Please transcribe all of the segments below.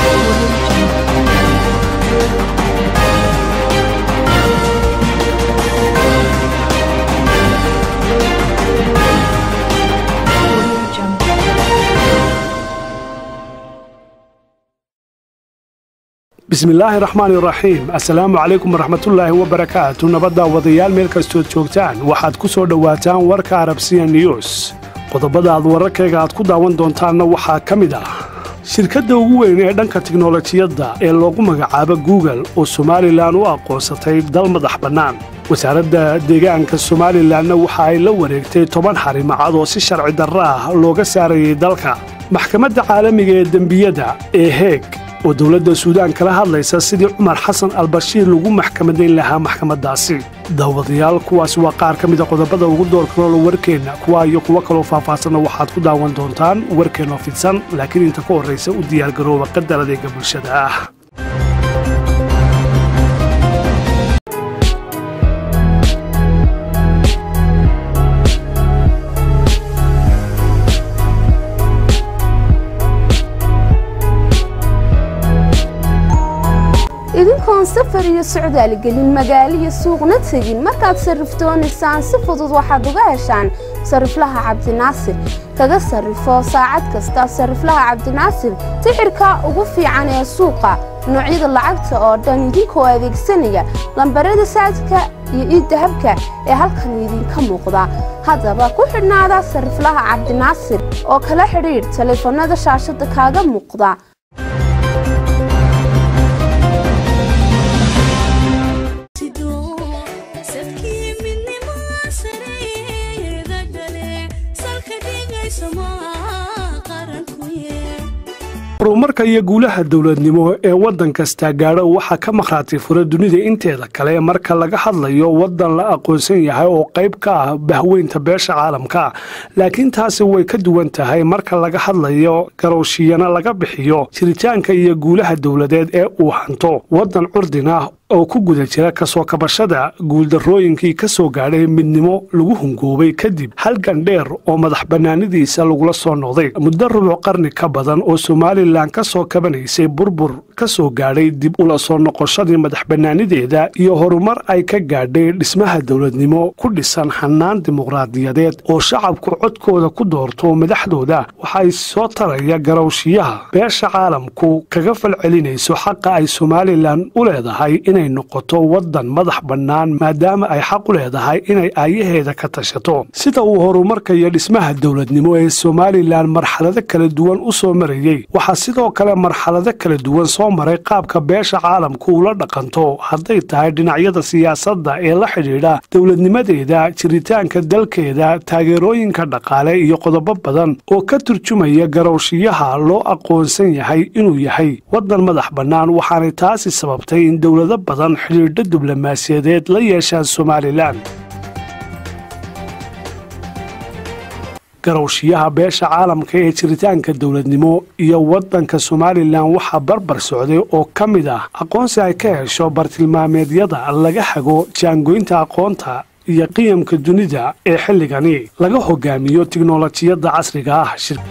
bismillaahi raxmaani raxiim assalaamu calaykum waraxmatullaahi wabarakaatu nabadda wadayaal meel kastood joogtaan waxaad ku soo dhowaataan warka arabsiya news qodobada aad wararkayga aad ku daawan doontaanna waxaa ka mid ah shirkadda ugu weyn ee dhanka tiknolojiyadda ee loogu magacaabo google oo somalilan u aqoonsatay dal madax bannaan wasaaradda deegaanka somalilanna waxa ay la wareegtay toban xarimacad oo si sharci darro ah looga saarayay dalka maxkamadda caalamiga ee dembiyada ee heeg oo dowladda suudaan kala hadlaysa sidii cumar xasan albashiir lagu maxkamadayn lahaa maxkamaddaasi daawadayaal kuwaas waa qaar ka mida qodobada ugu doorkaroola warkeenna kuwa iyo kuwo kaloo faahfaahsanna waxaad ku daawan doontaan warkeennoo fidsan laakiin inta ka horraysa u diyaargarooba qadar adeega bulshada ah idinkoon safar iyo socdaal gelin magaalo iyo suuqna tegin markaad sarrifdoonaysaan si fudud waxaad uga heshaan sariflaha cabdinaasir kaga sarrifo saacad kasta sariflaha cabdinaasir sixirka ugu fiican ee suuqa noocyada lacagta oo dhan idinkoo adeegsanaya lambarada saadka iyo iiddahabka ee halkan idinka muuqda haddaba ku xidhnaada sariflaha cabdinaasir oo kala xidhiidh taleefannada shaashadda kaaga muuqda horumarka iyo guulaha dowladnimo ee waddan kasta gaadho waxaa ka makhraati fura dunida inteeda kale marka laga hadlayo waddan la aqoonsan yahay oo qayb ka ah bahweynta beesha caalamka laakiin taasi way ka duwan tahay marka laga hadlayo garowshiyana laga bixiyo jiritaanka iyo guulaha dowladeed ee uu hanto waddan curdin ah oo ku guda jira kasoo kabashada guuldarrooyinkii ka soo gaadhay midnimo lagu hungoobay kadib halgan dheer oo madax bannaanidiisa lagula soo noqday muddo rubuc qarni ka badan oo somalilan ka soo kabanaysay burbur ka soo gaadhay dib ula soo noqoshadii madax bannaanideeda iyo horumar ay ka gaadhay dhismaha dowladnimo ku dhisan xanaan dimuqraadiyadeed oo shacabku codkooda ku doorto madaxdooda waxay soo taraya garowshiyaha beesha caalamku kaga falcelinayso xaqa ay somalilan u leedahay inay noqoto waddan madax bannaan maadaama ay xaq u leedahay inay aayaheeda ka tashato sida uu horumarka iyo dhismaha dowladnimo ee somalilan marxalado kala duwan u soo marayey waxaa sidoo kale marxalado kala duwan soo maray qaabka beesha caalamku ula dhaqanto hadday tahay dhinacyada siyaasadda ee la xidhiidha dowladnimadeeda jiritaanka dalkeeda taageerooyinka dhaqaale iyo qodobo badan oo ka turjumaya garowshiyaha loo aqoonsan yahay inuu yahay waddan madax bannaan waxaanay taasi sababtay in dowlado badan xidhiidho diblomaasiyadeed la yeeshaan somalilan garowshiyaha beesha caalamka ee jiritaanka dowladnimo iyo waddanka somalilan waxaa barbar socday oo ka mid ah aqoonsi ay ka hesho bartilmaameedyada laga hago jaangoynta aqoonta iyo qiyamka dunida ee xilligani laga hogaamiyo tiknolojiyadda casriga ah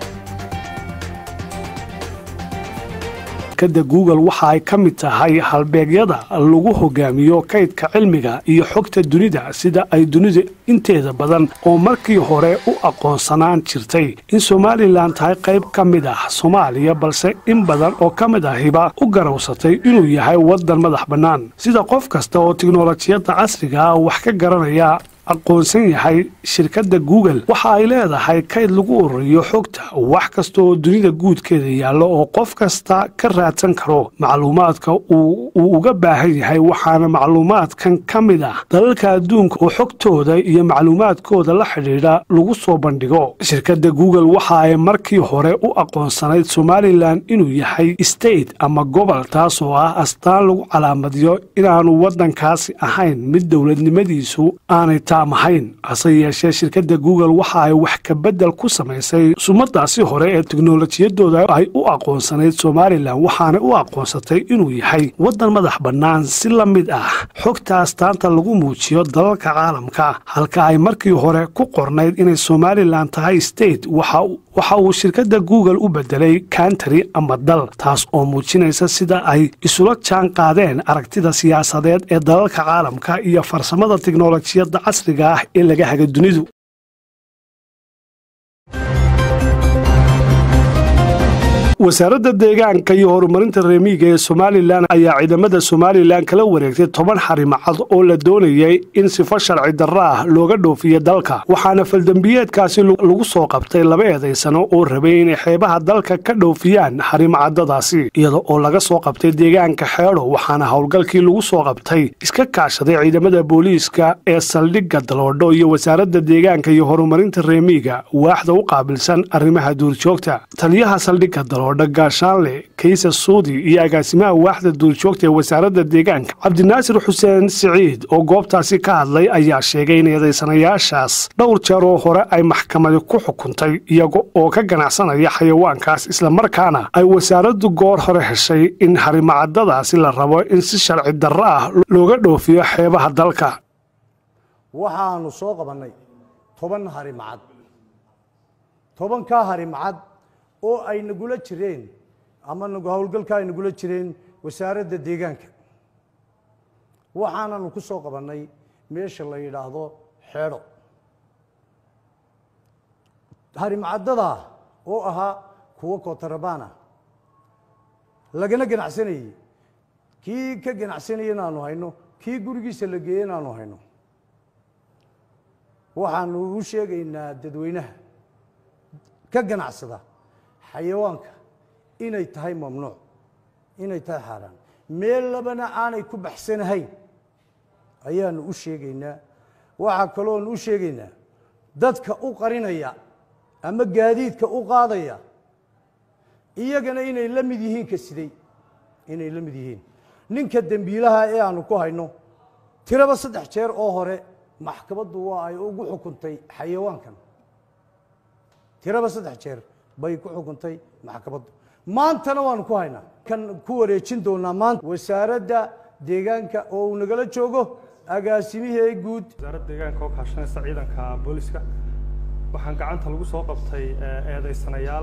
da google waxa ay ka mid tahay halbeegyada lagu hogaamiyo kaydka cilmiga iyo xogta dunida sida ay dunida inteeda badan oo markii hore u aqoonsanaan jirtay in somalilan tahay qayb ka mid ah soomaaliya balse in badan oo ka mid ahiba u garowsatay inuu yahay waddan madax bannaan sida qof kasta oo tiknolojiyadda casriga ah wax ka garanaya aqoonsan yahay shirkadda google waxa ay leedahay kayd lagu ururiyo xogta wax kasta oo dunida guudkeeda yaallo oo qof kasta ka raadsan karo macluumaadka uu uga baahan yahay waxaana macluumaadkan ka mid ah dalalka adduunka oo xogtooda iyo macluumaadkooda la xidhiidha lagu soo bandhigo shirkadda google waxa ay markii hore u aqoonsanayd somalilan inuu yahay state ama gobol taasoo ah astaan lagu calaamadiyo inaanu waddankaasi ahayn mid dowladnimadiisu aanay mahayn hase yeeshee shirkadda google waxa ay wax kabedel ku samaysay sumadaasi hore ee teknolojiyadooda ay u aqoonsanayd somalilan waxaanay u aqoonsatay inuu yahay waddan madax bannaan si la mid ah xogta astaanta lagu muujiyo dalalka caalamka halka ay markii hore ku qornayd inay somalilan tahay state waxa waxa uu shirkadda google u beddelay kantari ama dal taas oo muujinaysa sida ay isula jaan qaadeen aragtida siyaasadeed ee dalalka caalamka iyo farsamada tiknolojiyadda casriga ah ee laga haga dunidu wasaaradda deegaanka iyo horumarinta reemiiga ee somalilan ayaa ciidamada somalilan kala wareegtay toban xarimacad oo la doonayay in sifo sharci darro ah looga dhoofiyo dalka waxaana faldembiyeedkaasi lagu soo qabtay laba eedaysano oo rabay inay xeebaha dalka ka dhoofiyaan xarimacadadaasi iyada oo laga soo qabtay deegaanka xeedho waxaana howlgalkii lagu soo qabtay iska kaashaday ciidamada booliiska ee saldhigga daloodho iyo wasaaradda deegaanka iyo horumarinta reemiiga waaxda u qaabilsan arrimaha duurjoogta taliyaha saldhigga daloodho gaashaanle kaysa suudi iyo agaasimaha waaxda duurjoogta ee wasaaradda deegaanka cabdinaasir xuseen siciid oo goobtaasi ka hadlay ayaa sheegay in eedaysanayaashaas dhowr jeer oo hore ay maxkamadi ku xukuntay iyaga oo ka ganacsanaya xayawaankaas islamarkaana ay wasaaraddu goor hore heshay in harimacadadaasi la rabo in si sharci darro ah looga dhoofiyo xeebaha dalka waxaanu soo qabannay toban harimacad tobankaa harimacad oo ay nagula jireen ama howlgalka ay nagula jireen wasaaradda deegaanka waxaananu ku soo qabannay meesha la yidhaahdo xeedho harimcadadaa oo ahaa kuwo kotarabana lagana ganacsanayey kii ka ganacsanaya inaanu hayno kii gurigiisa la geeye inaanu hayno waxaanu u sheegaynaa dadweynaha ka ganacsada xayawaanka inay tahay mamnuuc inay tahay xaaraan meel labana aanay ku baxsanahayn ayaanu u sheegaynaa waxaa kaloonu u sheegaynaa dadka u qarinaya ama gaadiidka u qaadaya iyagana inay la mid yihiin ka siday inay la mid yihiin ninka dembiilaha ee aanu ku hayno tiraba saddex jeer oo hore maxkamaddu waa ay ugu xukuntay xayawaankan tiraba saddex jeer bay ku xukuntay maxkamaddu maantana waanu ku haynaa kan ku wareejin doonaa maanta wasaaradda deegaanka oo uu nagala joogo agaasimihii guud wasaaradda deegaanka oo kaashanaysa ciidanka booliska waxaan gacanta lagu soo qabtay eedaysanayaal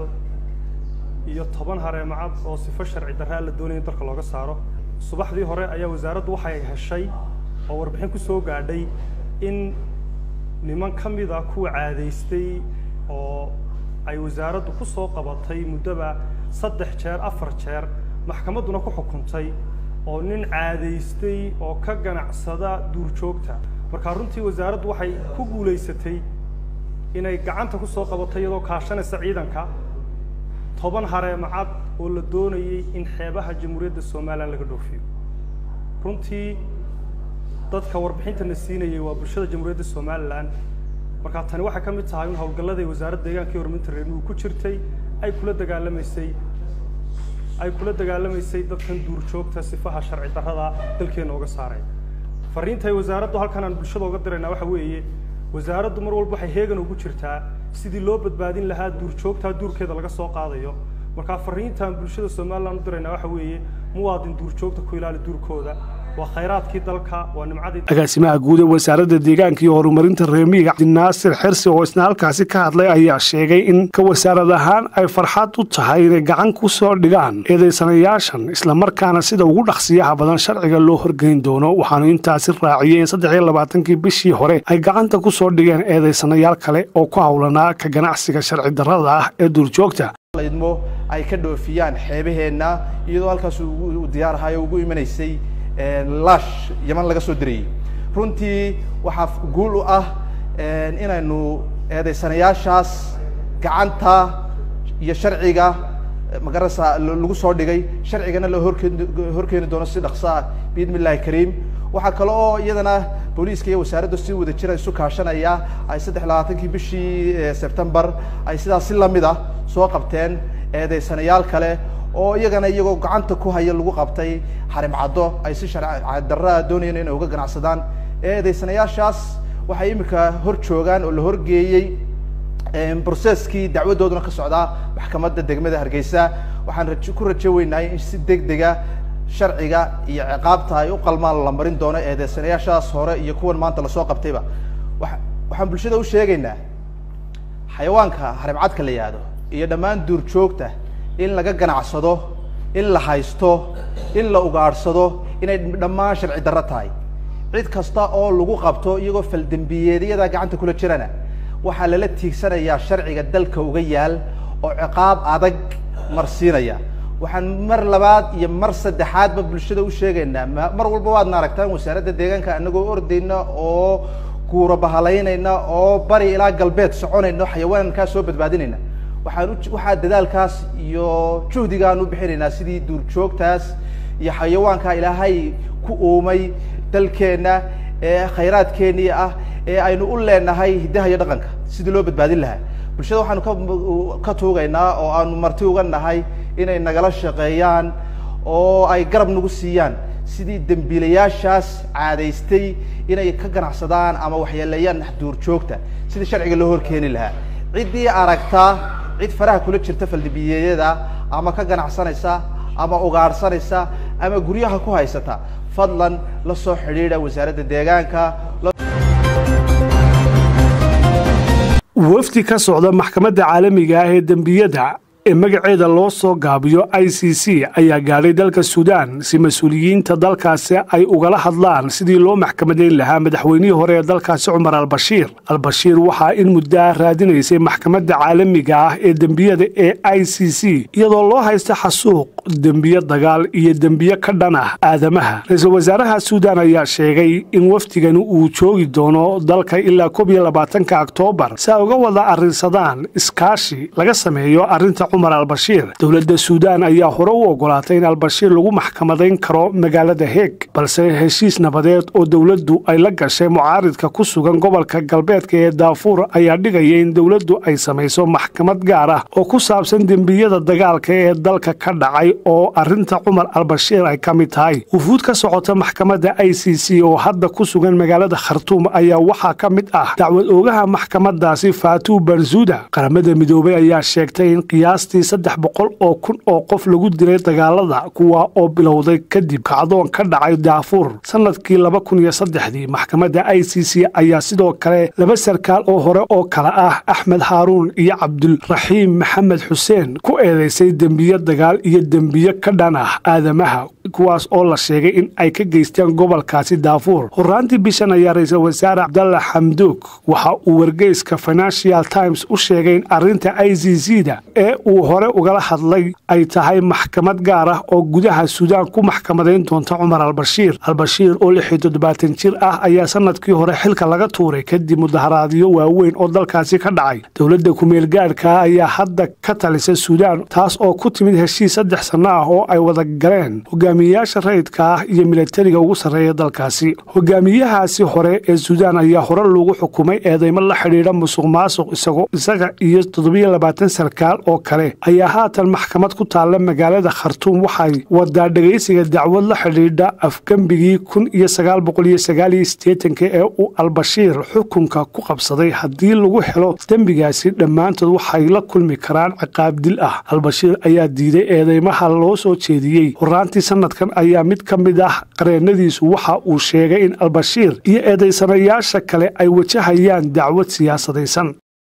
iyo toban hareemacad oo sifo sharci darraa la doonaya in dalka looga saaro subaxdii hore ayaa wasaaraddu waxay heshay oo warbixin ku soo gaadhay in niman ka mid a kuwa caadaystay oo ay wasaaraddu ku soo qabatay muddoba saddex jeer afar jeer maxkamadduna ku xukuntay oo nin caadaystay oo ka ganacsada duurjoogta marka runtii wasaaraddu waxay ku guulaysatay inay gacanta ku soo qabato iyadoo kaashanaysa ciidanka toban hareemacad oo la doonayay in xeebaha jamhuuriyadda somalilan laga dhoofiyo runtii dadka warbixintana siinayay waa bulshada jamhuuriyadda somalilan markaa tani waxay ka mid tahay in howlgalladay wasaaradda deegaanka iyo horumarinta reermigu ku jirtay ay kula dagaalamaysay ay kula dagaalamaysay dadkan duurjoogta sifaha sharci darrada dalkeena uga saaray fariintay wasaaraddu halkan aan bulshada uga diraynaa waxa weeye wasaaraddu mar walba waxay heegan ugu jirtaa sidii loo badbaadin lahaa duurjoogta duurkeeda laga soo qaadayo markaa fariintaan bulshada somalilan u diraynaa waxa weeye muwaadin duurjoogta ku ilaali duurkooda waa khayraadkii dalka waa nimcadii agaasimaha guud ee wasaaradda deegaanka iyo horumarinta reemiga cabdinaasir xirsi oo isna halkaasi ka hadlay ayaa sheegay in ka wasaarad ahaan ay farxad u tahay inay gacan ku soo dhigaan eedaysanayaashan islamarkaana sida ugu dhaqsiyaha badan sharciga loo horgeyn doono waxaanu intaasi raaciyey in saddex iyo labaatankii bishii hore ay gacanta ku soo dhigeen eedaysanayaal kale oo ku howlanaa ka ganacsiga sharci darrada ah ee duurjoogta idmo ay ka dhoofiyaan xeebaheenna iyadoo halkaas uu diyaarahayo ugu imanaysay laash yaman laga soo dirayey runtii waxaa guul u ah inaynu eedaysanayaashaas gacanta iyo sharciga magarasa lagu soo dhigay sharcigana la horkeen horkeeni doono si dhaqso ah biidni illahi kariim waxaa kale oo iyadana booliiska iyo wasaaraddu si wada jira isu kaashanaya ay saddex labaatankii bishii sebtembar ay sidaas si lamid ah soo qabteen eedaysanayaal kale oo iyagana iyagoo gacanta ku haya lagu qabtay xarimcaddo ay si sharci darraa doonayeen inay uga ganacsadaan eedaysanayaashaas waxay imika hor joogaan oo la horgeeyey brocesskii dacwadooduna ka socdaa maxkamadda degmada hargeysa waxaan rajo ku rajo weynahay in si deg dega sharciga iyo ciqaabta ay u qalmaan la marin doono eedeysanayaashaas hore iyo kuwan maanta lasoo qabtayba wa waxaan bulshada u sheegaynaa xayawaanka harimcadka la yihahdo iyo dhammaan duurjoogta in laga ganacsado in la haysto in la ugaadhsado inay dhammaan sharci darro tahay cid kasta oo lagu qabto iyagoo faldembiyeedyada gacanta kula jirana waxaa lala tiigsanayaa sharciga dalka uga yaal oo ciqaab adag marsiinaya waxaan mar labaad iyo mar saddexaadba bulshada u sheegaynaa mar walba waadna aragtaan wasaaradda deegaanka anagoo ordayna oo guura bahalaynayna oo bari ilaa galbeed soconayna o xayawaankaa soo badbaadinayna waxaan u waxaa dadaalkaas iyo juhdigaan u bixinaynaa sidii duurjoogtaas iyo xayawaankaa ilaahay ku uumay dalkeenna ee khayraadkeennii ah ee aynu u leenahay hiddaha iyo dhaqanka sidii loo badbaadin lahaa bulshada waxaanu ka ka tuugaynaa oo aanu marti uga nahay inay nagala shaqeeyaan oo ay garab nagu siiyaan sidii dembiilayaashaas caadaystay inay ka ganacsadaan ama waxyeeleeyaan duurjoogta sidii sharciga loo horkeeni lahaa ciddii aragtaa cid faraha kula jirta faldembiyeedyada ama ka ganacsanaysa ama ugaadhsanaysa ama guryaha ku haysata fadlan la soo xidhiidha wasaaradda deegaanka wafdi ka socda maxkamadda caalamiga ah ee dembiyada ee magaceeda loo soo gaabiyo i c c ayaa gaadhay dalka suudaan si mas-uuliyiinta dalkaasi ay ugala hadlaan sidii loo maxkamadayn lahaa madaxweynihii hore ee dalkaasi cumar albashiir albashiir waxaa in muddaa raadinaysay maxkamadda caalamiga ah ee dembiyada ee i c c iyadoo loo haysta xasuuq dembiyo dagaal iyo dembiyo ka dhan ah aadamaha ra-iisul wasaaraha suudaan ayaa sheegay in wafdigani uu joogi doono dalka ilaa koob iyo labaatanka oktoobar si ay uga wada arrinsadaan iskaashi laga sameeyo arrinta cumar albashiir dowladda suudaan ayaa hore u ogolaatay in albashiir lagu maxkamadayn karo magaalada heeg balse heshiis nabadeed oo dowladdu ay la gashay mucaaridka ku sugan gobolka galbeedka ee daafuur ayaa dhigaya in dowladdu ay samayso maxkamad gaar ah oo ku saabsan dembiyada dagaalka ee dalka ka dhacay oo arrinta cumar albashiir ay ka mid tahay wufuud ka socota maxkamadda i c c oo hadda ku sugan magaalada khartuum ayaa waxaa ka mid ah dacwad oogaha maxkamadaasi faatu barzuda qaramada midoobay ayaa sheegtay in qiyaastii saddex boqol oo kun oo qof lagu dilay dagaalada kuwa oo bilowday kadib kacdoon ka dhacay daafuur sanadkii laba kun iyo saddexdii maxkamadda i c c ayaa sidoo kale laba sarkaal oo hore oo kale ah axmed haaruun iyo cabdulraxiim maxamed xuseen ku eedeysay dembiyo dagaal iyo dembiyo ka dhan ah aadamaha kuwaas oo la sheegay in ay ka geysteen gobolkaasi daafuur horaantii bishan ayaa ra-iisul wasaare cabdalla xamduug waxa uu wargeyska financial times u sheegay in arrinta i c c da ee uu hore ugala hadlay ay tahay maxkamad gaar ah oo gudaha suudaan ku maxkamadayn doonta cumar albashiir albashiir oo lix iyo toddobaatan jir ah ayaa sanadkii hore xilka laga tuuray kadib mudaharaadyo waaweyn oo dalkaasi ka dhacay dowladda kumeel gaadhkaa ayaa hadda ka talisa suudaan taas oo ku timid heshiis saddex sanno ah oo ay wada galeen hogaamiyeyaasha rayidka ah iyo milatariga ugu sarreeya dalkaasi hogaamiyahaasi hore ee suudaan ayaa hore loogu xukumay eedeymo la xidhiidha musuq maasuq isagoo isaga iyo toddobiyo labaatan sarkaal oo kale ayaa haatan maxkamad ku taalla magaalada khartuum waxay wadaa dhegaysiga dacwad la xidhiidha afgembigii kun iyo sagaal boqol iyo sagaal iyo siddeetanka ee uu albashiir xukunka ku qabsaday haddii lagu helo dembigaasi dhammaantood waxay la kulmi karaan ciqaab dil ah albashiir ayaa diiday eedeymaha loo soo jeediyey horaantii sanadkan ayaa mid ka mid ah qareennadiisu waxa uu sheegay in albashiir iyo eedaysanayaasha kale ay wajahayaan dacwad siyaasadaysan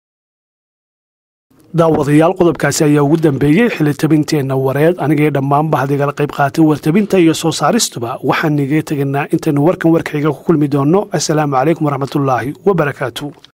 daawadayaal qodobkaasi ayaa ugu dambeeyey xilitabinteenna wareed anigee dhammaanba hadigala qayb qaatay wartabinta iyo soo saaristuba waxaan niga teganaa intaynu warkan warkayga ku kulmi doonno assalaamu calaykum waraxmatullaahi wabarakaatu